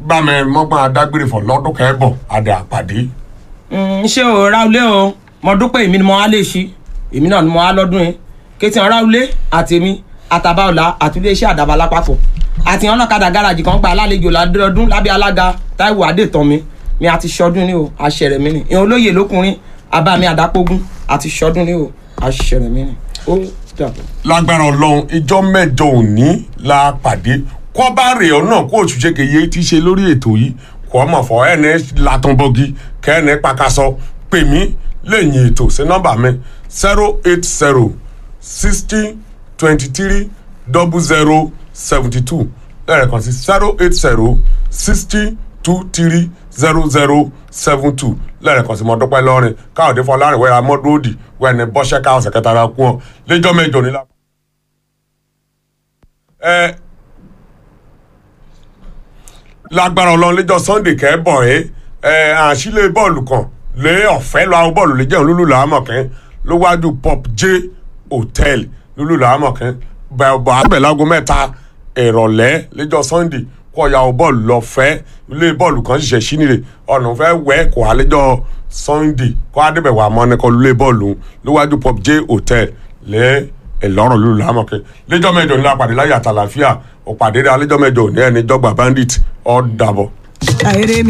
bá mi mọ́gbọ́n adágbére fọ̀ lọ́dún kẹ́bọ̀ adé àpàdé. Mm, ṣé o ráulé o mo dúpẹ́ èmi ni mo wá lè ṣí èmi náà ni mo wá lọ́dún yẹn kétì hàn ráulé àti èmi àtàbáọ̀là àti iléeṣẹ́ àdàbà lápapọ̀ àti hàn ọlọ́kadà gáràjì kan gba alálejò ládọ́dún lábẹ́ alága táíwò adétàn mi mi àti ṣọdún ní o àṣẹrẹ mi ni ìhàn olóyè lókùnrin abá mi àdápógún àti ṣọdún ní o àṣẹrẹ mi ni ó dàbọ̀. lágbára ọlọ́run ìjọ mẹ́jọ òní la pàdé kọ́ bá rè ọ́ náà kó oṣù ṣèkéye ti ṣe lórí ètò yìí kọ́ ọmọ fọ ẹni latunbọ́gi kẹ́ni pakasọ pè mí lẹ́yìn ètò sí nọ́mbà mi zero eight zero sixty twenty three double zero seventy two lẹ́ẹ̀kan sí zero eight zero sixty two three zero zero seven two lẹ́ẹ̀kan sí mọ́dúpẹ́ lọ́rin káyọ̀dé fọlárin wẹ́ra mọ́dúródì wẹ́ni bọ́ṣẹ́ káwọn sẹ̀kẹ́tàrà kú wọn lẹ́jọ́ mẹ́jọ nílá. ẹ lágbára ọlọ́run lẹ́jọ́ sunday kẹ́bọ̀ ẹ́ ẹ àṣìlẹ̀ bọ́ọ̀lù kan lé ọ̀fẹ́ lọ àwọn bọ́ọ̀lù lè jẹun lúlù làámọ̀kẹ́ ló wájú pop j hotel lúlù làámọ̀kẹ́ bẹ̀ẹ̀bọ̀ àbẹ̀lágo mẹ́ta ìrọ̀lẹ́ lẹ́jọ́ sunday kọ́ ya bọ́ọ̀lù lọ fẹ́ ilé bọ́ọ̀lù kan ṣiṣẹ́ sínire ọ̀nà fẹ́ wẹ́ kó àlejò sunday kọ́ adébẹ̀wò àmọ́nẹ́kọ́ lé bọ́ọ̀lù ló wájú pop j hotel lé ìlọrọ lulu lámọkẹ lẹjọ mẹ́jọ ńlá pàdé láyé àtàlàfíà òpàdé alẹjọ mẹ́jọ ní ẹni jọgbà bandit ọ dàbọ. àìrè mi